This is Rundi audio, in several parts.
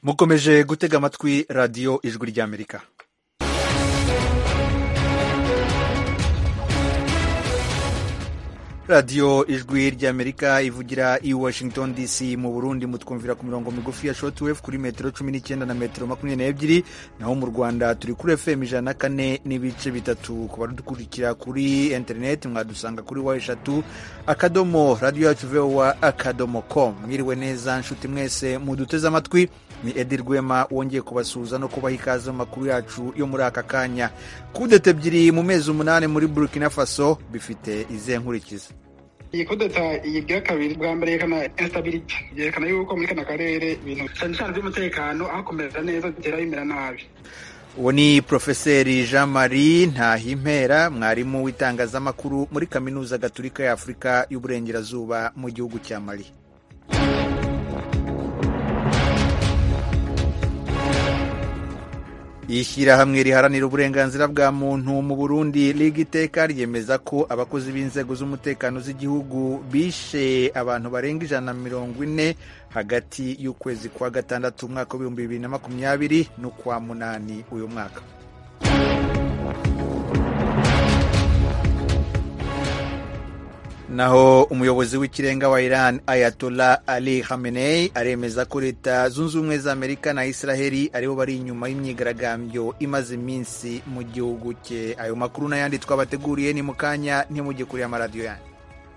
mukomeje gutega amatwi radiyo ijwi ry'amerika radiyo ijwi ry'amerika ivugira i washington dc mu burundi mutwumvira ku mirongo migufi ya shortwave kuri metero cumi n'icyenda na metero makumyabiri n'ebyiri naho mu rwanda turi kuri fm ijana na kane n'ibice bitatu ku badukurikira kuri interineti mwadusanga kuri wa eshatu akadomo radiyo yacu vowa akadomo com mwiriwe neza nshuti mwese muduteze amatwi ni edi rwema wongeye kubasuhuza no kubaha ikaze mu makuru yacu yo muri aka kanya kudeta ebyiri mu mezi umunani muri burkina faso bifite izihe nkurikizi iyi kudeta iyigira kabiri bwa mbere yerekana instability yerekana yuko muri kano karere ibintu cyane cyane by'umutekano aho kumera neza bigera bimera nabi uwo ni porofeseri jean marie ntahimpera mwarimu w'itangazamakuru muri kaminuza gaturika ya afurika y'uburengerazuba mu gihugu cya mali ishyirahamwe riharanira uburenganzira bwa muntu mu burundi liga iteka ryemeza ko abakozi b'inzego z'umutekano z'igihugu bishe abantu barenga ijana na mirongo ine hagati y'ukwezi kwa gatandatu umwaka w'ibihumbi bibiri na makumyabiri n'ukwa munani uyu mwaka naho umuyobozi w'ikirenga wa Iran Ayatollah Ali Khamenei aremeza ko leta zunze ubumwe za Amerika na Israheli aribo bari inyuma y'imyigaragambyo imaze iminsi mu gihugu cye ayo makuru n'ayandi twabateguriye ni mu kanya ntimujye kuri amaradiyo yanyu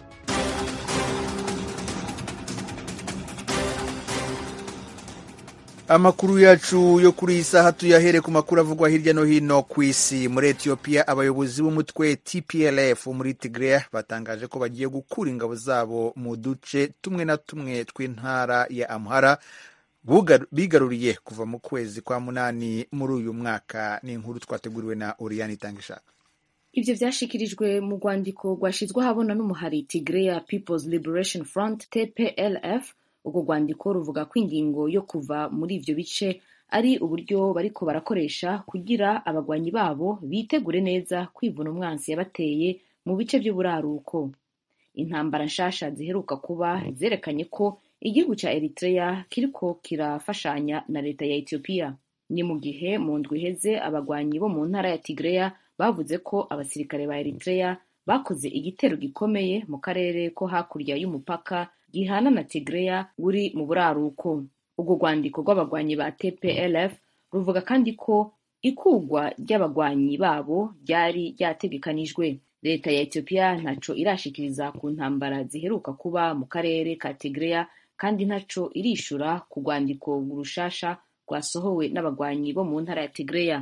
amakuru yacu yo kuri iyi saha tuyahere ku makuru avugwa hirya no hino ku isi muri etiyopiya abayobozi b'umutwe tplf muri tigre batangaje ko bagiye gukura ingabo zabo mu duce tumwe na tumwe tw'intara ya amhara bigaruriye kuva mu kwezi kwa munani muri uyu mwaka ni inkuru twateguriwe na oriyani itangishaka ibyo byashikirijwe mu rwandiko rwashyizwe ahabona n'umuhari tigreya peoples liberation front tplf urwo rwandiko ruvuga ko ingingo yo kuva muri ibyo bice ari uburyo bariko barakoresha kugira abagwanyi babo bitegure neza kwivuna umwansi yabateye mu bice by'uburaruko intambara nshasha ziheruka kuba zerekanye ko igihugu cya eritrea kiriko kirafashanya na leta ya etiyopiya ni mu gihe mu ndwi iheze abagwanyi bo mu ntara ya tigreya bavuze ko abasirikare ba eritrea bakoze igitero gikomeye mu karere ko hakurya y'umupaka gihana na tigreya buri mu buraruko urwo rwandiko rw'abagwanyi ba tplf ruvuga kandi ko ikugwa ry'abagwanyi babo ryari ryategekanijwe leta ya etiyopiya ntaco irashikiriza ku ntambara ziheruka kuba mu karere ka tigreya kandi ntaco irishura ku rwandiko rushasha rwasohowe n'abagwanyi bo mu ntara ya tigreya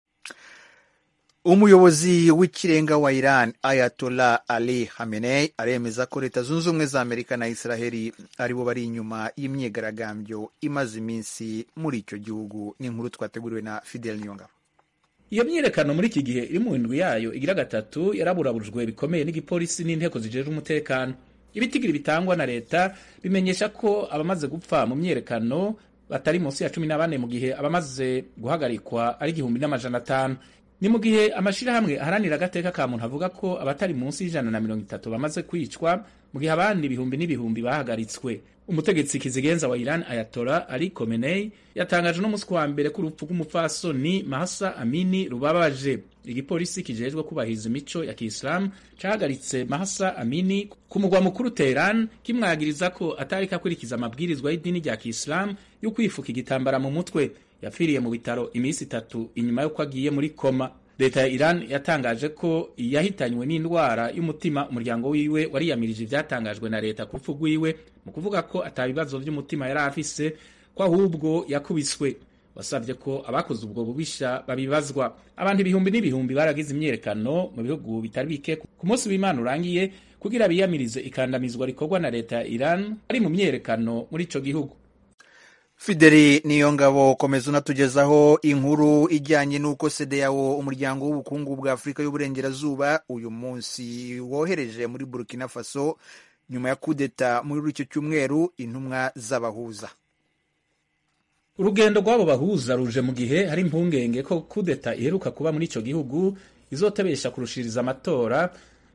umuyobozi w'ikirenga wa Iran Ayatollah Ali Khamenei aremeza ko leta zunze ubumwe za Amerika na Israheli aribo bari inyuma y'imyigaragambyo imaze iminsi muri icyo gihugu ni inkuru twateguriwe na Fidel Nyongabo iyo myiyerekano muri iki gihe iri mu ndwi yayo igira gatatu yaraburabujwe bikomeye n'igipolisi n'inteko zijejwe umutekano ibitigiri bitangwa na leta bimenyesha ko abamaze gupfa mu myiyerekano batari munsi ya cumi na bane mu gihe abamaze guhagarikwa ari igihumbi n'amajana atanu ni mu gihe amashirahamwe aharanira agateka ka muntu avuga ko abatari munsi y'ijana na mirongo itatu bamaze kwicwa mu gihe abandi ibihumbi n'ibihumbi bahagaritswe umutegetsi kizigenza wa Iran Ayatollah Ali Khamenei yatangaje n'umunsi wa mbere ko urupfu rw'umupfasoni Mahsa Amini rubabaje igipolisi kijejwe kubahiriza imico ya Kiislamu cahagaritse Mahsa Amini ku mugwa mukuru Tehran kimwagiriza ko atariko akurikiza amabwirizwa y'idini rya Kiislamu yo kwifuka igitambara mu mutwe yapfiriye mu bitaro iminsi itatu inyuma y'uko agiye muri koma leta ya Iran yatangaje ko yahitanywe n'indwara y'umutima umuryango wiwe wariyamirije ivyatangajwe na leta ku rupfu rwiwe mu kuvuga ko atabibazo vy'umutima yari afise ko ahubwo yakubiswe wasabye ko abakoze ubwo bubisha babibazwa abantu ibihumbi n'ibihumbi baragize imyiyerekano mu bihugu bitari bike ku munsi w'imana urangiye kugira biyamirize ikandamizwa rikorwa na leta ya Iran ari mu myiyerekano muri ico gihugu Fideli niyo ngabo komeza unatugezaho inkuru ijyanye n'uko sedeyawo umuryango w'ubukungu bwa afurika y'uburengerazuba uyu munsi wohereje muri burkina faso nyuma ya kudeta muri icyo cyumweru intumwa z'abahuza urugendo rw'abo bahuza ruje mu gihe hari impungenge ko kudeta iheruka kuba muri icyo gihugu izotebesha kurushiriza amatora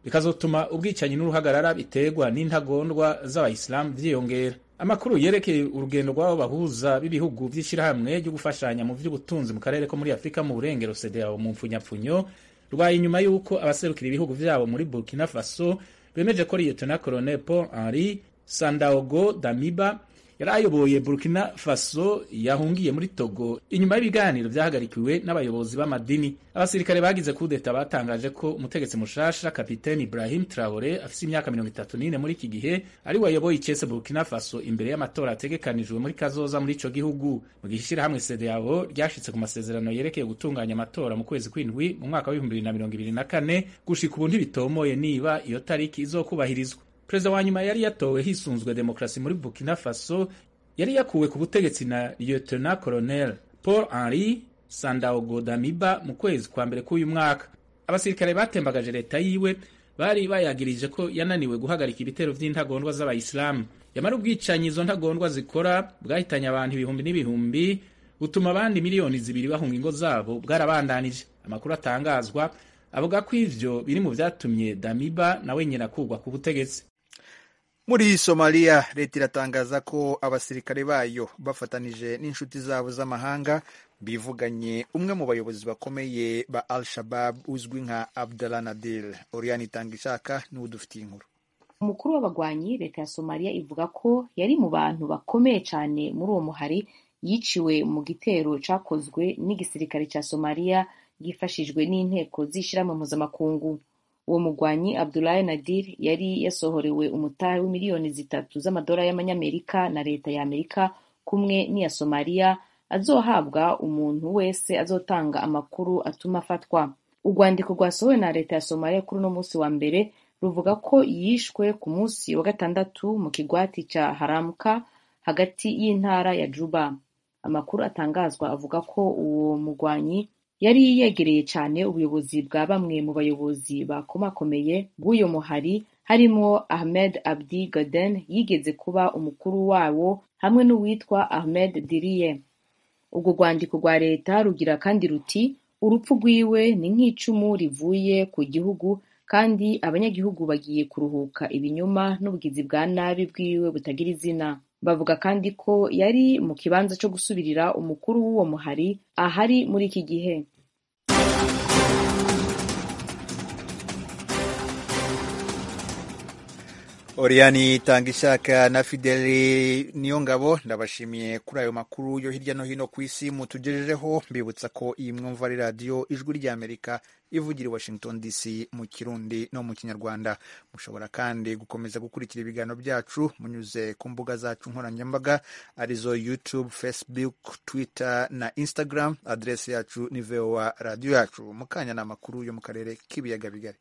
bikazotuma ubwicanyi n'uruhagarara biterwa n'intagondwa z'abayisilamu vyiyongera amakuru yerekeye urugendo rw'abo bahuza b'ibihugu vy'ishirahamwe ryo gufashanya mu vy'ubutunzi mu karere ko muri afurika mu burengero CEDEAO mu mpfunyapfunyo rwaye inyuma y'uko abaserukira ibihugu vyabo muri burkina faso bemeje ko liyetona colonel paul henri sandaogo damiba yari ayoboye burkina faso yahungiye muri togo inyuma y'ibiganiro vyahagarikiwe n'abayobozi b'amadini abasirikare bagize kudeta batangaje ko umutegetsi mushasha kapiteni ibrahim traore afise imyaka mirongo itatu n'ine muri iki gihe ari we ayoboye icese burkina faso imbere y'amatora ategekanijwe muri kazoza muri ico gihugu mu gihe ishirahamwe cedeao ryashitse ku masezerano yerekeye gutunganya amatora mu kwezi kw'indwi mu mwaka w'ibihumbi bibiri na mirongo ibiri na kane gushika ubu ntibitomoye niba iyo tariki izokubahirizwa perezida wa nyuma yari yatowe hisunzwe demokarasi muri burkina faso yari yakuwe ku butegetsi na lieutenant colonel paul henri sandaogo damiba mu kwezi kwa mbere k'uyu mwaka abasirikare batembagaje leta yiwe bari bayagirije ko yananiwe guhagarika ibitero vy'intagondwa z'abayisilamu yamara ubwicanyi izo ntagondwa zikora bwahitanye abantu ibihumbi n'ibihumbi butuma abandi miliyoni zibiri bahunga ingo zabo bwarabandanije amakuru atangazwa avuga ko ivyo biri mu vyatumye damiba nawe nyina kugwa ku butegetsi muri somaliya leta iratangaza ko abasirikare bayo bafatanije n'inshuti zabo z'amahanga bivuganye umwe mu bayobozi bakomeye ba al shabab uzwi nka abdallah nadir oriane itanga ishaka niwe udufitiye inkuru umukuru w'abagwanyi leta ya somaliya ivuga ko yari mu bantu bakomeye cyane muri uwo muhari yiciwe mu gitero cakozwe n'igisirikare cya somaliya yifashijwe n'inteko z'ishyirahamwe mpuzamakungu uwo mugwanyi abdulahi nadir yari yasohorewe umutahe w'imiliyoni zitatu z'amadolari y'amanyamerika na leta ya amerika kumwe n'iya somaliya azohabwa umuntu wese azotanga amakuru atuma afatwa urwandiko rwasohowe na leta ya somaliya kuri uno munsi wa mbere ruvuga ko yishwe ku munsi wa gatandatu mu kigwati ca haramka hagati y'intara ya juba amakuru atangazwa avuga ko uwo mugwanyi yari yegereye cyane ubuyobozi bwa bamwe mu bayobozi bakomakomeye bw'uyo muhari harimo ahmed abdi gaden yigeze kuba umukuru wawo hamwe n'uwitwa ahmed diriye urwo rwandiko rwa leta rugira kandi ruti urupfu rwiwe ni nk'icumu rivuye ku gihugu kandi abanyagihugu bagiye kuruhuka ibinyoma n'ubugizi bwa nabi bwiwe butagira izina bavuga kandi ko yari mu kibanza cyo gusubirira umukuru w'uwo muhari ahari muri iki gihe Oriani tanga ishaka na Fideli niyo ngabo ndabashimiye kuri ayo makuru yo hirya no hino ku isi mutugejejeho mbibutsa ko iyi mwumva ari radiyo ijwi ry'Amerika ivugira i Washington DC mu Kirundi no mu Kinyarwanda mushobora kandi gukomeza gukurikira ibiganiro byacu munyuze ku mbuga zacu nkoranyambaga arizo YouTube, Facebook, Twitter na Instagram adresi yacu ni VOA radiyo yacu mu kanya ni amakuru yo mu karere k'ibiyaga bigari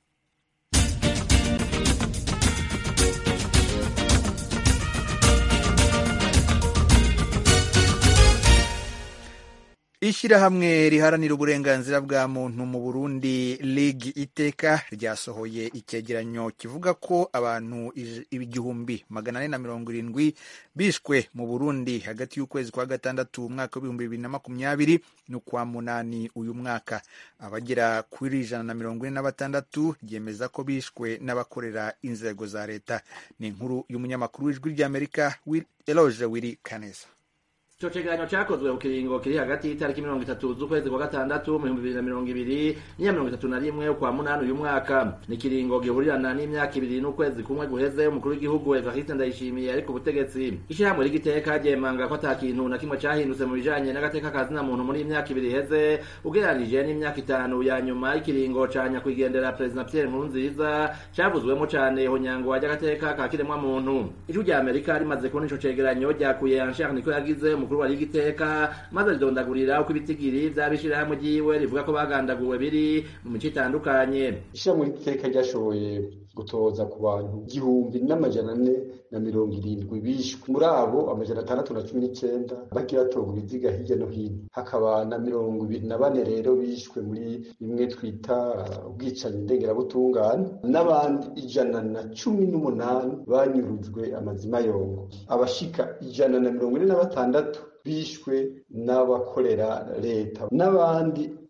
ishyirahamwe riharanira uburenganzira bwa muntu mu burundi lig iteka ryasohoye icyegeranyo kivuga ko abantu igihumbi magana ane na mirongo irindwi bishwe mu burundi hagati y'ukwezi kwa gatandatu umwaka w'ibihumbi bibiri na makumyabiri n'ukwa munani uyu mwaka abagera kuri ijana na mirongo ine na batandatu ryemeza ko bishwe n'abakorera inzego za leta ni inkuru y'umunyamakuru w'ijwi ry'amerika eloge wiri kaneza ico cegeranyo cakozwe ku kiringo kiri hagati y'itariki mirongo itatu z'ukwezi kwa gatandatu mu bihumbi bibiri na mirongo ibiri n'iya mirongo itatu na rimwe ukwa munani uyu mwaka ni ikiringo gihurirana n'imyaka ibiri n'ukwezi kumwe guheze umukuru w'igihugu evariste ndayishimiye ari ku butegetsi ishirahamwe ry'igiteka ryemanga ko ata kintu na kimwe cahindutse mu bijanye n'agateka ka zina muntu muri iyi myaka ibiri iheze ugereranije n'imyaka itanu ya nyuma y'ikiringo ca nyakwigendera perezida pierre nkurunziza cavuzwemo cane ihonyangwa ry'agateka ka kiremwa muntu ijwi rya amerika rimaze kubona ico cegeranyo ryakuye anshar niko yagize umukuru wa ligiteka maze ridondagurira uko ibitigiri vy'abishirahamwe ryiwe rivuga ko bagandaguwe biri mu mico itandukanye ishirahamwe ry'igiteka ryashoboye gutoza ku bantu igihumbi n'amajana ane na mirongo irindwi bishwe muri abo amajana atandatu na cumi n'icenda bagiye batorwa ibiziga hirya no hino hakaba na mirongo ibiri na bane rero bishwe muri bimwe twita ubwicanyi ndengerabutungane n'abandi ijana na cumi n'umunani banyurujwe amazima yongo abashika ijana na mirongo ine na batandatu bishwe n'abakorera leta n'abandi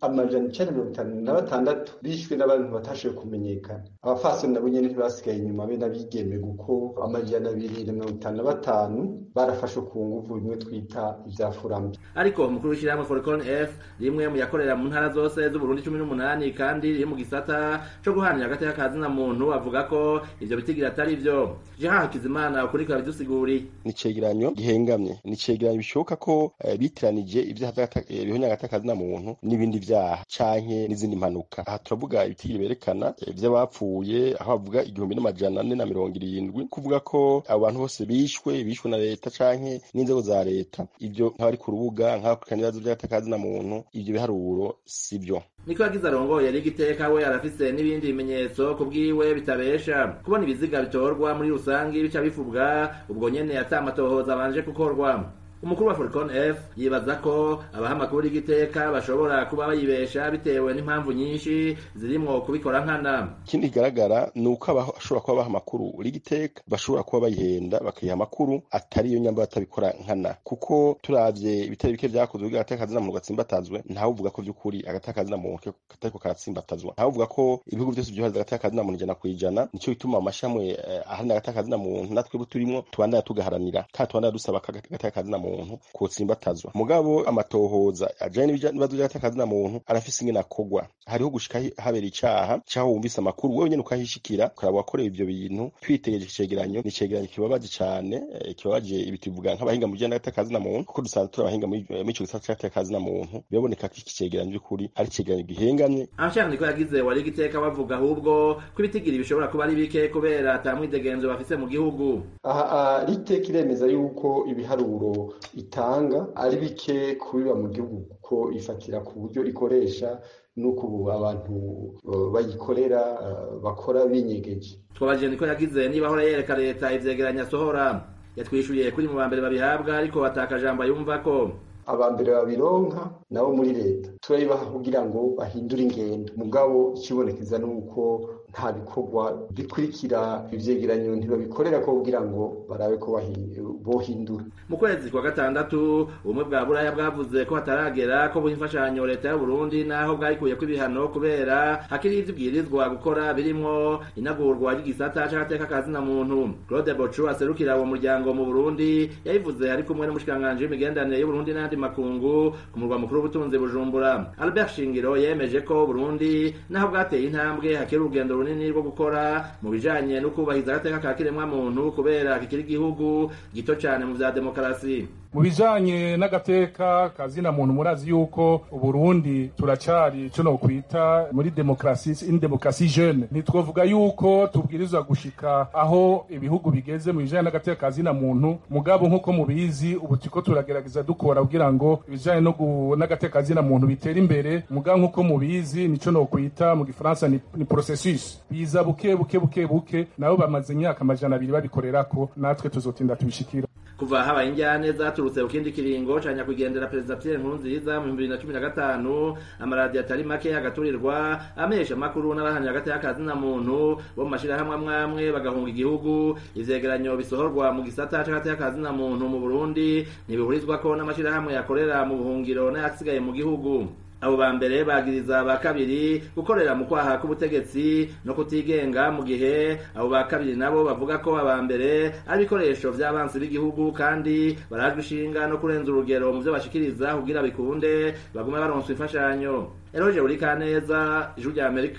amajana icenda mirongo itanu na batandatu bishwe n'abantu batashoboye kumenyekana abafasoni nabo nyene ntibasigaye inyuma be n'abigeme kuko amajana abiri na mirongo itanu na batanu barafashwe ku nguvu bimwe twita ivya furambi ariko umukuru w'ishyirahamwe foricon f rimwe mu yakorera mu ntara zose z'uburundi cumi n'umunani kandi riri mu gisata co guhanira agateka ka zina muntu avuga ko ivyo bitigira atari vyo jehan hakizimana ukuri kabidusiguri ni icegeranyo gihengamye ni icegeranyo bishoboka ko uh, bitiranije ivyaha bihonya agateka ka zina muntu n'ibindi vyaha canke n'izindi mpanuka aha turavuga ibitigiri berekana vy'abapfuye aho bavuga igihumbi n'amajana ane na mirongo irindwi kuvuga ko abo bantu bose bishwe bishwe na leta canke n'inzego za leta ivyo nk'abari ku rubuga nk'abakurikirana ibibazo vy'agateka ka zina muntu ivyo biharuro si vyo niko yagize arongoye yari igiteka we arafise n'ibindi bimenyetso ku bwiwe bitabesha kubona ibiziga bitorwa muri rusangi bica bivubwa ubwo nyene ata amatohoza abanje gukorwa umukuru wa Foricon F yibaza ko abaha amakuru y'igiteka bashobora kuba bayibesha bitewe n'impamvu nyinshi zirimwo kubikora nkana ikindi kigaragara ni uko abashobora kuba baha amakuru y'igiteka bashobora kuba bayihenda bakayiha amakuru atari iyo nyamba batabikora nkana kuko turavye ibitari bike vyakozwe kugira agateka kazina muntu gatsimbatazwe ntawe uvuga ko vy'ukuri agateka kazina muntu katariko karatsimbatazwa ntawe uvuga ko ibihugu vyose vyohariza agateka kazina muntu ijana kw'ijana nico gituma amashamwe eh, aharanira agateka kazina muntu natwe turimwo tubandanya tugaharanira kandi tubandanya dusaba agateka kazina muntu muntu kotsimbatazwa mugabo amatohoza ajanye n'ibibazo vy'agatakazi muntu arafise ingene akogwa hariho gushika habera icaha caho wumvise amakuru wewe nyene ukahishikira ukaraba wakorewe ivyo bintu twitegereje icegeranyo ni icegeranyo kibabaje cane eh, kibabaje ibituvuga nk'abahinga mu bijanye n'agatakazi muntu kuko dusanzwe turi abahinga muri ico gisata c'agatakazi muntu biraboneka ko iki cegeranyo vy'ukuri ari icegeranyo gihengamye abashaka niko yagize wari igiteka bavuga ahubwo ko ibitigiri bishobora kuba ari bike kubera ata mwidegenzo bafise mu gihugu aha riteka iremeza yuko ibiharuro itanga ari bike kubiba mu gihugu kuko ifatira ku buryo ikoresha nuko ubu abantu bayikorera bakora binyegeje twabajije niko yagize niba ahora yereka leta ivyegeranya asohora yatwishuye kuri mu bambere babihabwa ariko atakajambo yumva ko abambere babironka nabo muri leta turabibaha kugira ngo bahindure ingendo mugabo ikibonekeza nuko nta bikorwa bikurikira ivyegeranyo ntibabikorera ko kugira ngo barabe ko bohindura mu kwezi kwa gatandatu ubumwe bwa buraya bwavuze ko hataragera ko buha imfashanyo leta y'u burundi naho bwayikuyeko ibihano kubera hakiri ivyo ibwirizwa gukora birimwo inagurwa ry'igisata c'agateka ka zina muntu claude bocu aserukira uwo muryango mu burundi yabivuze ari kumwe n'umushikiranganji w'imigenderanire y'uburundi n'ayandi makungu ku murwa mukuru w'ubutunzi bujumbura albert shingiro yemeje ko burundi naho bwateye intambwe hakiri urugendo runini rwo gukora mu bijanye no kubahiriza agateka ka kiremwa muntu kubera kikiri igihugu gito cane mu vya demokarasi mu bijanye n'agateka kazina muntu murazi yuko uburundi turacari ico nokwita muri demokarasi in demokarasi jeune ntitwovuga yuko tubwirizwa gushika aho ibihugu bigeze mu bijanye n'agateka kazina muntu mugabo nk'uko mubizi ubu turiko turagerageza dukora kugira ngo ibijanye n'agateka kazina muntu bitere imbere mugabo nk'uko mubizi nico nokwita mu gifaransa ni, ni processus biza buke buke buke buke nabo bamaze imyaka amajana abiri babikorerako natwe tuzotinda tubishikira kuva habaye injyane zaturutse ku kindi kiringo ca nyakwigendera perezida Pierre Nkurunziza mu bibiri na cumi na gatanu amaradiyo atari make agaturirwa amesha amakuru n'abahanira agateka kazina muntu bo mu mashirahamwe amwamwe bagahunga igihugu ivyegeranyo bisohorwa mu gisata c'agateka kazina muntu mu Burundi ntibihurizwako n'amashirahamwe yakorera mu buhungiro n'ayasigaye mu gihugu abo ba mbere bagiriza ba kabiri gukorera mu kwaha k'ubutegetsi no kutigenga mu gihe abo ba kabiri nabo bavuga ko aba mbere ari ibikoresho vy'abansi b'igihugu kandi barajwe ishinga no kurenza urugero mu vyo bashikiriza kugira bikunde bagume baronswa imfashanyo eroje urikaneza ijuru rya amerika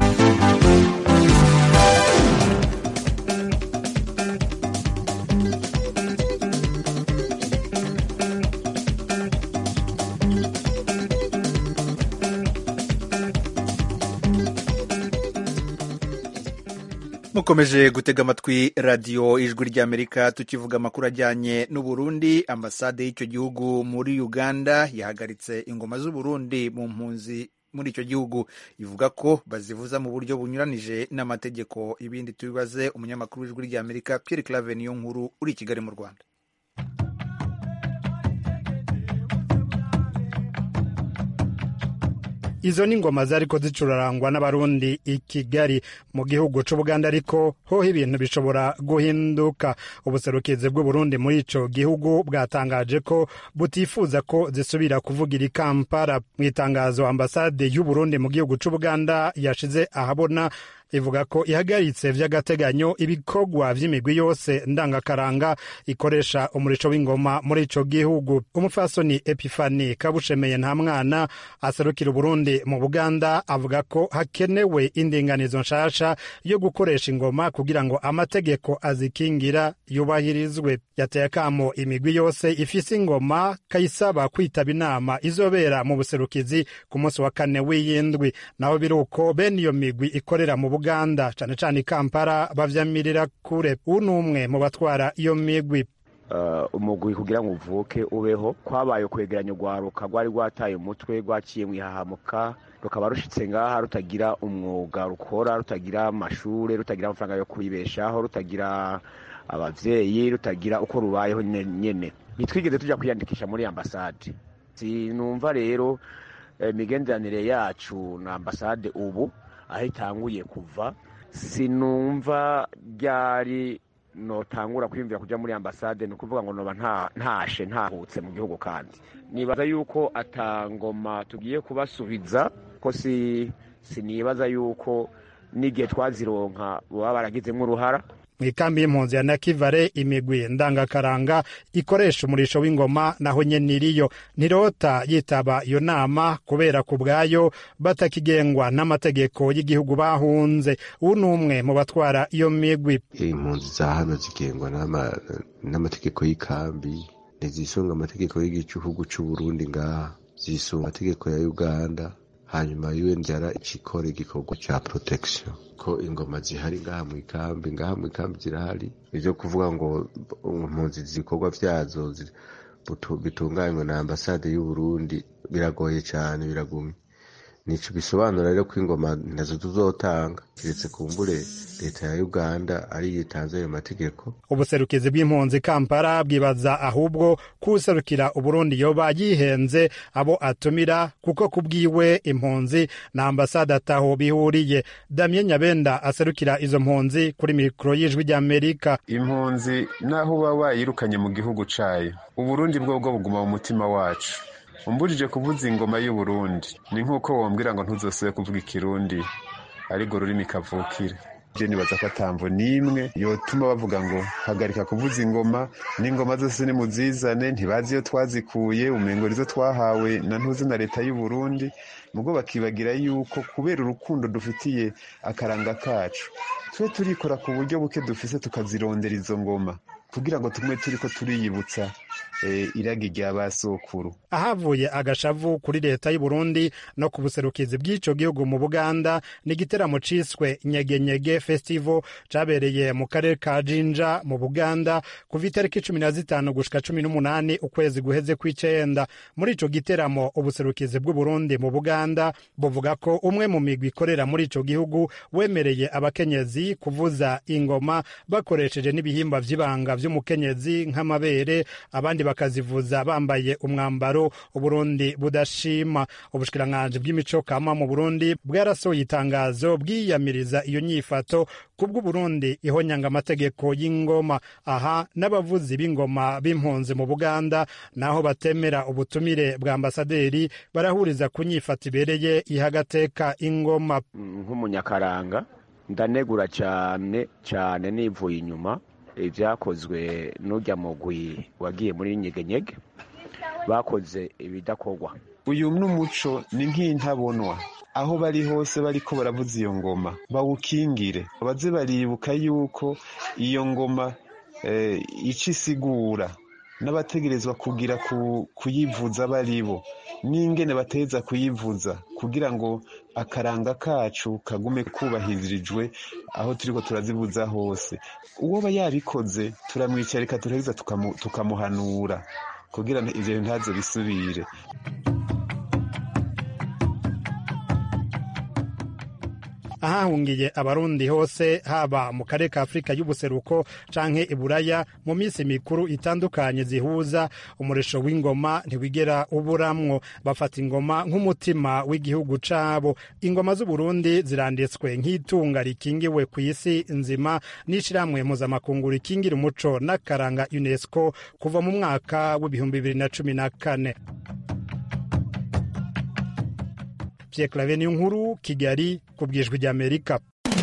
mukomeje gutega amatwi radiyo ijwi ry'amerika tukivuga amakuru ajyanye n'uburundi ambasade y'icyo gihugu muri uganda yahagaritse ingoma z'uburundi mu mpunzi muri icyo gihugu ivuga ko bazivuza mu buryo bunyuranije n'amategeko ibindi tubibaze umunyamakuru w'ijwi ry'amerika pierre clave niyo nkuru uri i kigali mu rwanda izo ni ingoma zariko zicurarangwa n'abarundi i kigali mu gihugu c'ubuganda ariko hoho ibintu bishobora guhinduka ubuserukizi bw'uburundi muri ico gihugu bwatangaje ko butifuza ko zisubira kuvugira i kampala mu itangazo ambasade y'uburundi mu gihugu c'ubuganda yashize ahabona ivuga ko ihagaritse vy'agateganyo ibikorwa vy'imigwi yose ndangakaranga ikoresha umurisho w'ingoma muri ico gihugu umupfasoni epifani kabushemeye nta mwana aserukira uburundi mu buganda avuga ko hakenewe indinganizo nshasha yo gukoresha ingoma kugira ngo amategeko azikingira yubahirizwe yateye akamo imigwi yose ifise ingoma kayisaba kwitaba inama izobera mu buserukizi ku munsi wa kane w'iyindwi naho biri uko bene iyo migwi ikorera mu buganda cane cane i kampala bavyamirira kure uwu ni umwe mu batwara iyo migwi umugwi kugira ngo uvuke ubeho kwabaye kwegeranya urwaruka rwari rwataye umutwe rwaciye mu ihahamuka rukaba rushitse ngaha rutagira umwuga rukora rutagira amashure rutagira amafaranga yo kwibeshaho rutagira abavyeyi rutagira uko rubayeho nyene ntitwigeze tuja kwiyandikisha muri ambasade sinumva rero imigenderanire yacu na ambasade ubu aho itanguye kuva sinumva ryari notangura kwiyumvira kuja muri ambasade ni ukuvuga ngo noba ntashe ntahutse mu gihugu kandi nibaza yuko atangoma tugiye kubasubiza ko si sinibaza yuko n'igihe twazironka baba baragizemo uruhara mu ikambi y'impunzi ya nakivare imigwi ndangakaranga ikoresha umurisho w'ingoma naho nyene iriyo ntirota yitaba iyo nama kubera ku bwayo batakigengwa n'amategeko y'igihugu bahunze ubu ni umwe mu batwara iyo migwi impunzi za hano zigengwa n'amategeko y'ikambi ntizisunga amategeko y'igihugu c'uburundi ngaha zisunga amategeko ya uganda hanyuma UNDR ikikora igikorwa ca protection ko ingoma zihari ngaha mu ikambi ngaha mu ikambi zirahari ivyo kuvuga ngo impunzi zikorwa vyazo bitunganywe na ambasade y'uburundi biragoye cane biragumye nico bisobanura rero ko ingoma nazo tuzotanga kiretse kumbure leta ya uganda ariyo itanze ayo mategeko ubuserukizi bw'impunzi kampala bwibaza ahubwo kuwuserukira uburundi yoba yihenze abo atumira kuko kubwiwe impunzi na ambasade ataho bihuriye damien nyabenda aserukira izo mpunzi kuri mikoro y'ijwi ry'amerika impunzi naho uba wayirukanye mu gihugu cayo uburundi bwo bwo buguma mu mutima wacu umbujije kuvuza ingoma y'uburundi ni nk'uko wombwira ngo ntuzosube kuvuga ikirundi ariko rurimi kavukire je nibaza ko atamvo n'imwe yotuma bavuga ngo hagarika kuvuza ingoma n'ingoma zose nimuzizane ntibazi iyo twazikuye umengo rizo twahawe na ntuzi na leta y'uburundi mugo bakibagira yuko kubera urukundo dufitiye akaranga kacu twe turikora ku buryo buke dufise tukazirondera izo ngoma kugira ngo tumwe turiko turiyibutsa iragi rya basokuru ahavuye agashavu kuri leta y'uburundi no ku buserukizi bw'ico gihugu mu buganda ni igiteramo ciswe nyegenyege festival cabereye mu karere ka jinja mu buganda kuva itariki cumi na zitanu gushika cumi n'umunani ukwezi guheze kw'icenda muri ico giteramo ubuserukizi bw'uburundi mu buganda buvuga ko umwe mu migwi ikorera muri ico gihugu wemereye abakenyezi kuvuza ingoma bakoresheje n'ibihimba vy'ibanga vy'umukenyezi nk'amabere abandi bakazivuza bambaye umwambaro uburundi budashima ubushikiranganji bw'imico kama mu burundi bwarasohoye itangazo bwiyamiriza iyo nyifato kubw'uburundi ihonyanga amategeko y'ingoma aha n'abavuzi b'ingoma b'impunzi mu buganda naho batemera ubutumire bwa ambasaderi barahuriza ku nyifato ibereye ihagateka ingoma nk'umunyakaranga ndanegura cyane cyane nivuye inyuma ibyakozwe n'ujya mugwi wagiye muri nyegenyege bakoze ibidakorwa uyu n'umuco ni nk'intabonwa aho bari hose bariko baravuza iyo ngoma bawukingire baze baribuka yuko iyo ngoma ica isigura n'abategerezwa kugira kuyivuza baribo n'ingene bateza kuyivuza kugira ngo akaranga kacu kagume kubahirijwe aho turiko turazivuza hose uwo ba yabikoze turamwicarika turaheza tukamuhanura kugira ivyo ntazo bisubire ahahungiye abarundi hose haba mu karere ka afurika y'ubuseruko canke iburaya mu minsi mikuru itandukanye zihuza umurisho w'ingoma ntiwigera uburamwo bafata ingoma nk'umutima w'igihugu cabo ingoma z'uburundi ziranditswe nk'itunga rikingiwe ku isi nzima n'ishirahamwe mpuzamakungu rikingira umuco n'akaranga unesco kuva mu mwaka w'ibihumbi bibiri na cumi na kane Pierre Claver nkuru Kigali ku bwijwi ry'Amerika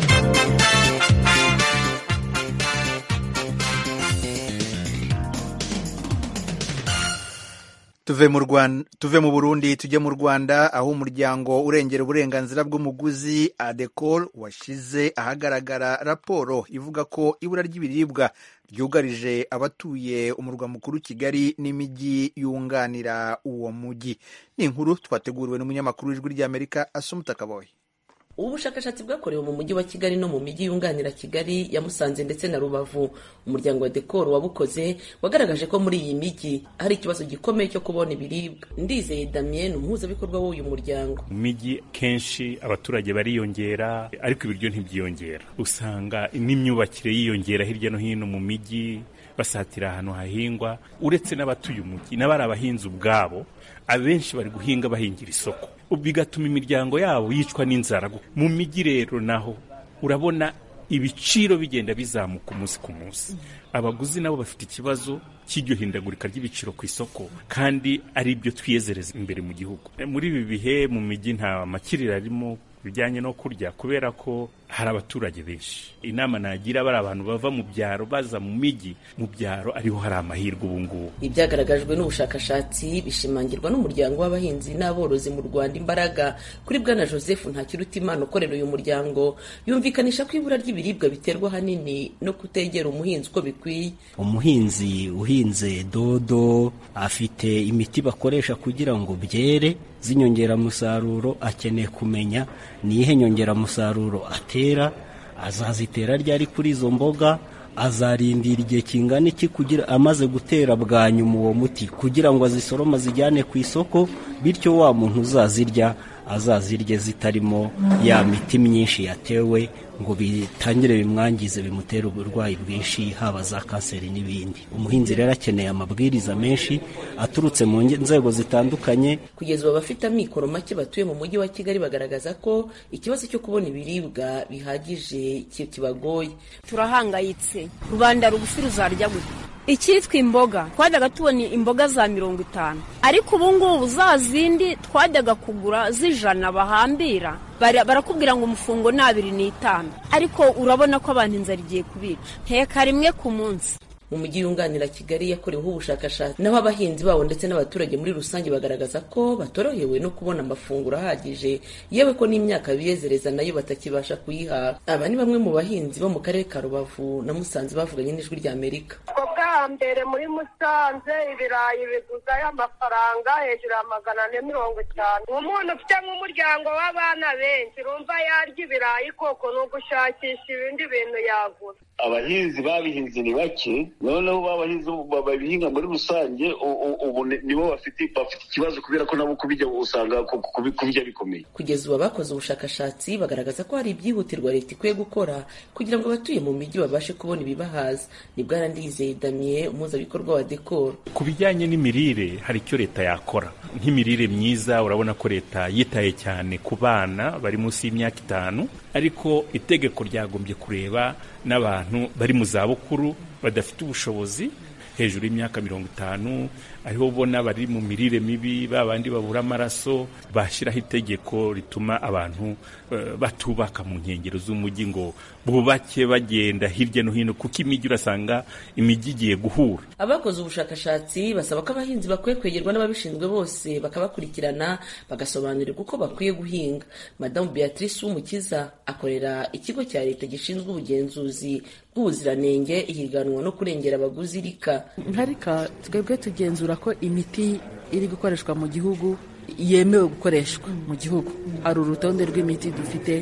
tuve mu Rwanda tuve mu Burundi tujye mu Rwanda aho umuryango urengera uburenganzira bw'umuguzi ADECOL washize ahagaragara raporo ivuga ko ibura ry'ibiribwa ryugarije abatuye umurwa mukuru Kigali n'imijyi yunganira uwo mujyi ni inkuru twateguriwe n'umunyamakuru w'ijwi ry'Amerika Asumuta Kaboyi ubu bushakashatsi bwakorewe mu mujyi wa kigali no mu mijyi yunganira kigali ya musanze ndetse na rubavu umuryango wa dekoro wabukoze wagaragaje ko muri iyi mijyi hari ikibazo gikomeye cyo kubona ibiribwa ndizeye damien umuhuzabikorwa w'uyu muryango mu mijyi kenshi abaturage bariyongera ariko ibiryo ntibyiyongera usanga n'imyubakire yiyongera hirya no hino mu mijyi basatira ahantu hahingwa uretse n'abatuye umujyi n'abari abahinzi ubwabo abenshi bari guhinga bahingira isoko bigatuma imiryango yabo yicwa n'inzara mu mijyi rero naho urabona ibiciro bigenda bizamuka umunsi ku munsi abaguzi nabo bafite ikibazo cy'iryo hindagurika ry'ibiciro ku isoko kandi ari byo twiyezereza imbere mu gihugu muri ibi bihe mu mijyi nta makiriro arimo bijyanye no kurya kubera ko hari abaturage benshi inama nagira bari abantu bava mu byaro baza mu mijyi mu byaro ariho hari amahirwe ubu ngubu ibyagaragajwe n'ubushakashatsi bishimangirwa n'umuryango w'abahinzi n'aborozi mu rwanda imbaraga kuri bwana joseph ntakirutimana ukorera uyu muryango yumvikanisha ko ibura ry'ibiribwa biterwa ahanini no kutegera umuhinzi uko bikwiye umuhinzi uhinze dodo afite imiti bakoresha kugira ngo byere z'inyongeramusaruro akeneye kumenya niyihe nyongeramusaruro atera azazitera ryari kuri izo mboga azarindira igihe kingana iki kugira amaze gutera bwa nyuma uwo muti kugira ngo azisorome azijyane ku isoko bityo wa muntu uzazirya azazirye zitarimo ya miti myinshi yatewe ngo bitangire bimwangize bimutere uburwayi bwinshi haba za kanseri n'ibindi umuhinzi rero akeneye amabwiriza menshi aturutse mu nzego zitandukanye kugeza ubu abafite amikoro make batuye mu mujyi wa kigali bagaragaza ko ikibazo cyo kubona ibiribwa bihagije kibagoye turahangayitse rubanda rugufi ruzarya gute icyitwa imboga twajyaga tubona imboga za mirongo itanu ariko ubu ngubu za zindi twajyaga kugura z'ijana bahambira barakubwira ngo umufungo ni abiri n'itanu ariko urabona ko abantu inzara igiye kubica nteka rimwe ku munsi mu mujyi yunganira kigali yakoreweho ubushakashatsi naho abahinzi babo ndetse n'abaturage muri rusange bagaragaza ko batorohewe no kubona amafunguro ahagije yewe ko n'imyaka biyezereza nayo batakibasha kuyihaha aba ni bamwe mu bahinzi bo mu karere ka rubavu na musanze bavuganye n'ijwi rya amerika bwa mbere muri musanze ibirayi biguzayo amafaranga hejuru ya magana ane mirongo itanu umuntu ufite nk'umuryango w'abana benshi urumva yarya ibirayi koko ni ugushakisha ibindi bintu yagura abahinzi babihinze ni bake noneho babahinzi babihinga muri rusange ubu nibo bafite bafite ikibazo kubera ko nabo kubijya usanga kubijya bikomeye kugeza ubu abakoze ubushakashatsi bagaragaza ko hari ibyihutirwa leta ikwiye gukora kugira ngo abatuye mu mijyi babashe kubona ibibahaza ni bwana ndizeye damien umuhuzabikorwa wa dekoro ku bijyanye n'imirire hari icyo leta yakora nk'imirire myiza urabona ko leta yitaye cyane ku bana bari munsi y'imyaka itanu ariko itegeko ryagombye kureba n'abantu bari mu zabukuru badafite ubushobozi hejuru y'imyaka mirongo itanu ariho ubona bari mu mirire mibi ba bandi babura amaraso bashyiraho itegeko rituma abantu uh, batubaka mu nkengero z'umujyi ngo bubake bagenda hirya no hino kuko imijyi urasanga imijyi igiye guhura abakoze ubushakashatsi basaba ko abahinzi bakwiye kwegerwa n'ababishinzwe bose bakabakurikirana bagasobanurirwa uko bakwiye guhinga madamu beatrice w'umukiza akorera ikigo cya leta gishinzwe ubugenzuzi bw'ubuziranenge ihiganwa no kurengera abaguzi rika nka rika twebwe tugenzura ko imiti iri gukoreshwa mu gihugu yemewe gukoreshwa mu gihugu hari urutonde rw'imiti dufite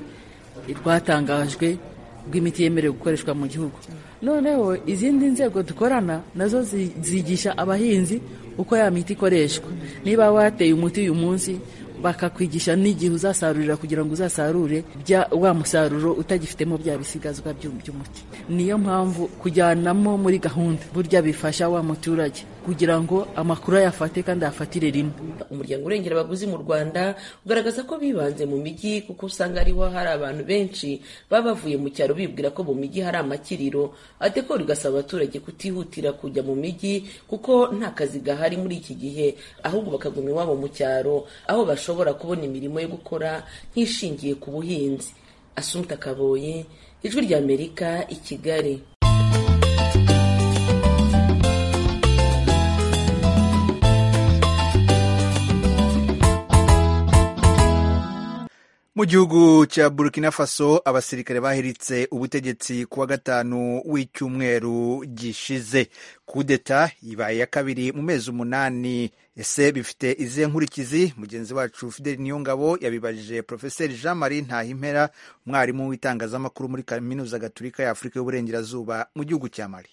rwatangajwe rw'imiti yemerewe gukoreshwa mu gihugu noneho izindi nzego dukorana nazo zigisha abahinzi uko ya miti ikoreshwa niba wateye umuti uyu munsi bakakwigisha n'igihe uzasarurira kugira ngo uzasarure bya wa musaruro utagifitemo bya bisigazwa by'umuti niyo mpamvu kujyanamo muri gahunda burya bifasha wa muturage kugira ngo amakuru ayafate kandi ayafatire rimwe umuryango urengera abaguzi mu rwanda ugaragaza ko bibanze mu mijyi kuko usanga ariho hari abantu benshi baba bavuye mu cyaro bibwira ko mu mijyi hari amakiriro adekora igasaba abaturage kutihutira kujya mu mijyi kuko nta kazi gahari muri iki gihe ahubwo bakaguma iwabo mu cyaro aho bashobora kubona imirimo yo gukora nk'ishingiye ku buhinzi asumta kaboye ijwi ry'amerika i kigali mu gihugu cya burkina faso abasirikare bahiritse ubutegetsi ku wa gatanu w'icyumweru gishize kudeta ibaye ya kabiri mu mezi umunani ese bifite izihe nkurikizi mugenzi wacu fideli niyongabo yabibajije profeseri jean marie ntahimpera umwarimu w'itangazamakuru muri kaminuza gaturika ya afurika y'uburengerazuba mu gihugu cya mali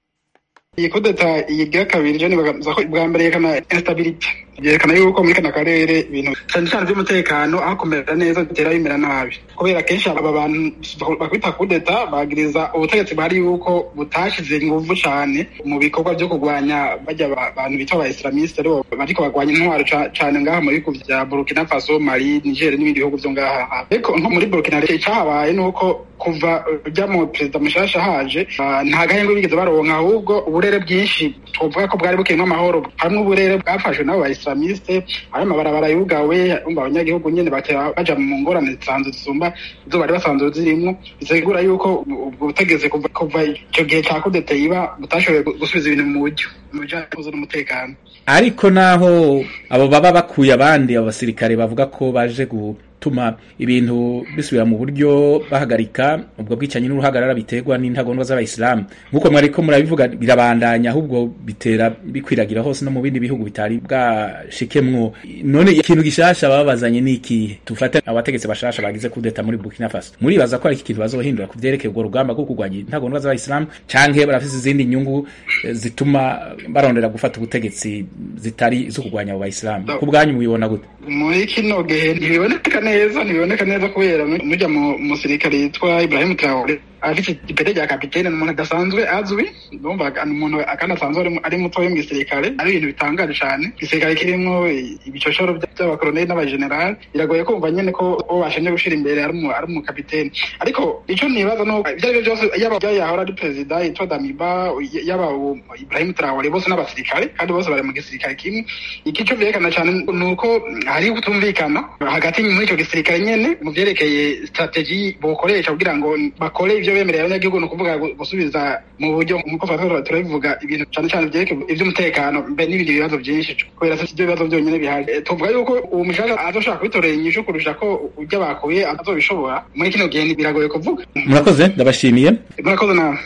iyi kudeta iyi bwa kabiri je nibaza ko bwa mbere yerekana instability byerekana yuko muri kana karere ibintu cyane cyane by'umutekano aho kumera neza bitera bimera nabi kubera kenshi aba bantu bakwita kudeta bagiriza ubutegetsi bwari yuko butashize inguvu cyane mu bikorwa byo kurwanya bajya abantu bita aba islamiste aribo bariko bagwanya intwaro cyane ngaha mu bihugu vya burkina faso mali niger n'ibindi bihugu vyo ngaha ariko nko muri burkina icyahabaye ni uko kuva ujya mu perezida mushasha haje nta gahenge bigeze baronka ahubwo uburere bwinshi tuvuga ko bwari bukirimo amahoro hamwe uburere bwafashwe n'abo islamiste hari amabarabara yugawe umva abanyagihugu nyene batera baja mu ngorane zisanzwe zisumba izo bari basanzwe zirimwo bisigura yuko ubwo butegetsi kuva kuva ico gihe ca kudeta yiba butashoboye gusubiza ibintu mu buryo mu bijanye n'umutekano ariko naho abo baba bakuye abandi abo basirikare bavuga ko baje gutuma ibintu bisubira mu buryo bahagarika ubwo bwicanyi n'uruhagarara biterwa n'intagondwa z'abayisilamu nk'uko mwariko murabivuga birabandanya ahubwo bitera bikwiragira hose no mu bindi bihugu bitari bwashikemwo none ikintu gishasha babazanye ni ikihe tufate abategetsi bashasha bagize kudeta muri Burkina Faso muribaza ko ari iki kintu bazohindura ku vyerekeye urwo rugamba rwo kurwanya intagondwa z'abayisilamu canke barafise izindi nyungu zituma barondera gufata ubutegetsi zitari zo kurwanya abo bayisilamu ku bwanyu mubibona gute muri kino gihe ntibiboneka neza ntibiboneka neza kubera mujya mu musirikare yitwa Ibrahim Traore afite ipete rya kapitene ni umuntu adasanzwe azwi ndumva ni umuntu kandi asanzwe ari mutoya mu gisirikare ari ibintu bitangaje cyane igisirikare kirimo ibicoshoro by'abakoloneli n'abajenerali biragoye kumva nyine ko uwo bashinzwe gushyira imbere ari umukapitene ariko icyo nibaza ni uko ibyo ari byo byose yaba yahora ari perezida yitwa damiba yaba ibrahim traore bose n'abasirikare kandi bose bari mu gisirikare kimwe iki cyo byerekana cyane ni uko hari kutumvikana hagati muri icyo gisirikare nyine mu byerekeye strategy bokoresha kugira ngo bakore ibyo bemerera abanyagihugu ni ukuvuga gusubiza mu buryo nk'uko turabivuga ibintu cyane cyane byerekeye iby'umutekano mbe n'ibindi bibazo byinshi kubera si ibyo bibazo byonyine bihari tuvuga yuko uwo mushaka azoshaka kubitorera inyishu kurusha ko ujya bakuye azobishobora muri kino gihe biragoye kuvuga murakoze ndabashimiye murakoze nawe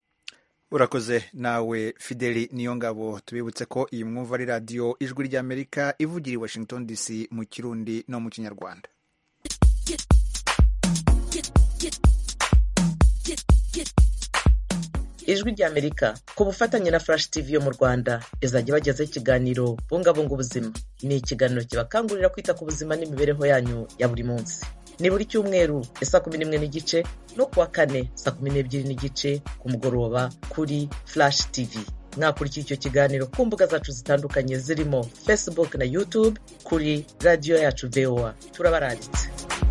urakoze nawe fideli niyo ngabo tubibutse ko iyi mwumva ari radiyo ijwi ry'amerika ivugira i washington dc mu kirundi no mu kinyarwanda ijwi ry'amerika ku bufatanye na flash tv yo mu rwanda izajya ibagezaho ikiganiro bungabunga ubuzima ni ikiganiro kibakangurira kwita ku buzima n'imibereho yanyu ya buri munsi ni buri cyumweru ya saa kumi n'imwe n'igice no kuwa kane saa kumi n'ebyiri n'igice ku mugoroba kuri flash tv mwakurikira icyo kiganiro ku mbuga zacu zitandukanye zirimo facebook na youtube kuri radiyo yacu voa turabaranditse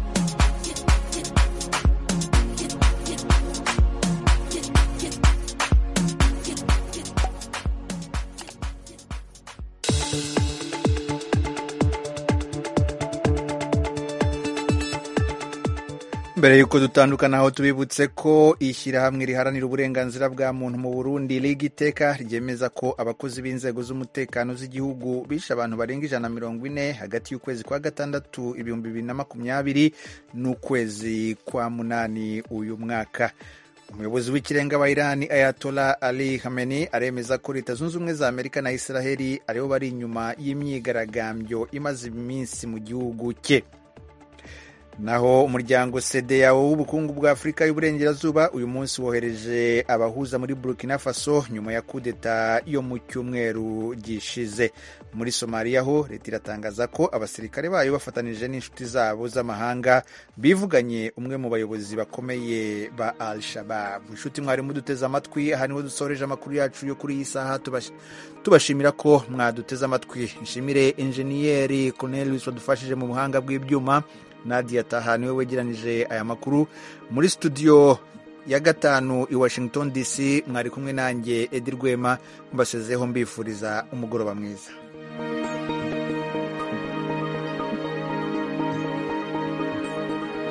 mbere y'uko dutandukana aho tubibutse ko ishyirahamwe riharanira uburenganzira bwa muntu mu burundi liga iteka ryemeza ko abakozi b'inzego z'umutekano z'igihugu bishe abantu barenga ijana na mirongo ine hagati y'ukwezi kwa gatandatu ibihumbi bibiri na makumyabiri n'ukwezi kwa munani uyu mwaka umuyobozi w'ikirenga wa irani ayatola ali hameni aremeza ko leta zunze ubumwe za amerika na israheli aribo bari inyuma y'imyigaragambyo imaze iminsi mu gihugu cye naho umuryango CEDEAO w'ubukungu bwa Afurika y'Uburengerazuba uyu munsi wohereje abahuza muri Burkina Faso nyuma ya kudeta yo mu cyumweru gishize muri Somalia ho leta iratangaza ko abasirikare bayo bafatanije n'inshuti zabo z'amahanga bivuganye umwe mu bayobozi bakomeye ba Al-Shabaab inshuti mwari muduteze amatwi aha niho dusoreje amakuru yacu yo kuri iyi saha tubashimira ko mwaduteze amatwi nshimire enjeniyeri Cornelius wadufashije mu buhanga bw'ibyuma Nadia Taha niwe wegeranije aya makuru muri studio ya gatanu i Washington DC mwari kumwe nanjye Edi Rwema mbasezeho mbifuriza umugoroba mwiza